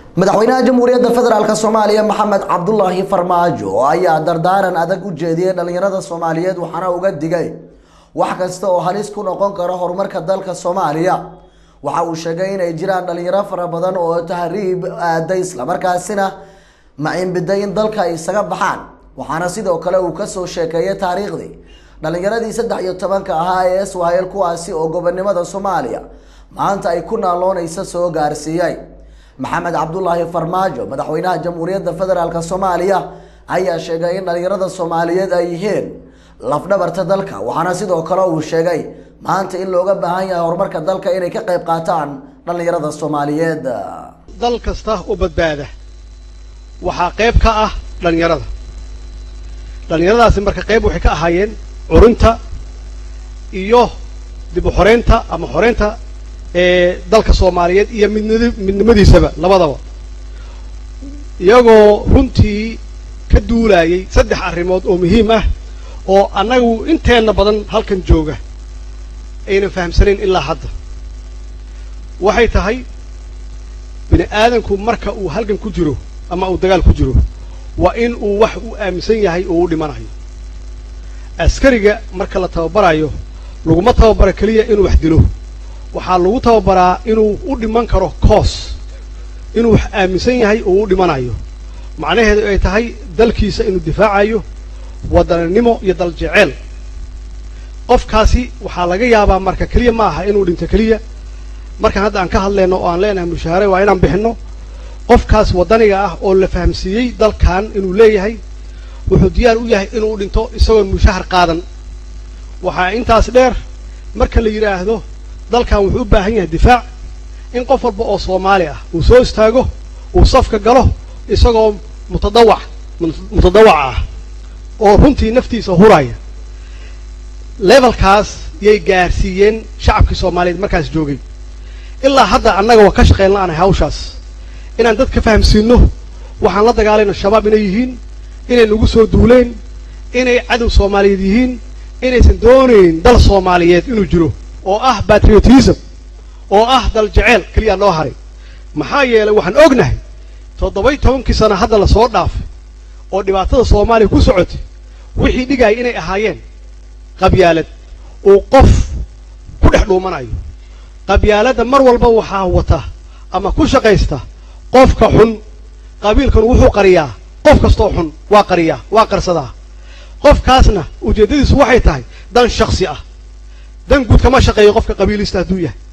madaxweynaha jamhuuriyadda federaalk soomaaliya maxamed cabdulaahi farmaajo ayaa dardaaran adag u jeediyey dhalinyarada soomaaliyeed waxaana uga digay wax kasta oo halis ku noqon kara horumarka dalka soomaaliya waxa uu sheegay inay jiraan dhalinyaro fara badan oo tahriib aaday islamarkaasina macinbiday in dalka ay isaga baxaan waxaana sidoo kale uu kasoo sheekeeyay taariikhdii dhalinyaradii saddex iyo tobanka ahaa ee swahil kuwaasi oo gobonimada soomaaliya maanta ay ku naaloonaysa soo gaarsiiyay maxamed cabdulaahi farmaajo madaxweynaha jamhuuriyadda federaalk soomaaliya ayaa sheegay in dhalinyarada soomaaliyeed ay yihiin lafdhabarta dalka waxaana sidoo kale uu sheegay maanta in looga baahan yahay horumarka dalka inay ka qayb qaataan dhalinyarada soomaaliyeed dal kasta oo badbaada waxaa qayb ka ah dhallinyarada dhallinyaradaasi marka qayb waxay ka ahaayeen curinta iyo dib u xoreynta ama xoreynta ee dalka soomaaliyeed iyo midnid midnimadiisaba labadaba iyagoo runtii ka duulayay saddex arrimood oo muhiim ah oo annagu inteenna badan halkan jooga aynan fahamsanayn ilaa hadda waxay tahay bini aadanku marka uu halgan ku jiro ama uu dagaal ku jiro waa in uu wax uu aaminsan yahay oo u dhimanayo askariga marka la tababarayo laguma tababaro keliya inuu wax dilo waxaa lagu tababaraa inuu u dhiman karo coos inuu wax aaminsan yahay oo u dhimanayo macnaheedu ay tahay dalkiisa inuu difaacayo waddananimo iyo dal jeceel qofkaasi waxaa laga yaabaa marka keliya ma aha inuu dhinto keliya markaan hadda aan ka hadlayno oo aan leenahay mushaahare waa inaan bixinno qofkaas waddaniga ah oo la fahamsiiyey dalkan inuu leeyahay wuxuu diyaar u yahay inuu dhinto isagoon mushahar qaadan waxaa intaas dheer marka la yidhaahdo dalkan wuxuu u baahan yahay difaac in qof walba oo soomaali ah uu soo istaago uu safka galo isagoo mutadawac mutadawac ah oo runtii naftiisa huraya levelkaas yay gaarsiiyeen shacabkii soomaaliyeed markaas joogay ilaa hadda annaga waa ka shaqayn la-aanay hawshaas inaan dadka fahamsiino waxaan la dagaalayno shabaab inay yihiin inay nagu soo duuleen inay cadow soomaaliyeed yihiin inaysan doonayn dal soomaaliyeed inuu jiro oo ah patriotism oo ah dal jeceel keliya noo haray maxaa yeelay waxaan ognahay toddoba iyo tobankii sana hadda lasoo dhaafay oo dhibaatada soomaaliya ku socotay wixii dhigaya inay ahaayeen qabyaalad uu qof ku dhex dhuumanayo qabyaaladda mar walba waxaa wata ama ku shaqaysta qofka xun qabiilkanu wuxuu qariyaa qof kastoo xun waa qariyaa waa qarsadaa qofkaasna ujeeddadiisu waxay tahay dan shaksi ah dan guud kama shaqeeyo qofka qabiilista hadduu yahay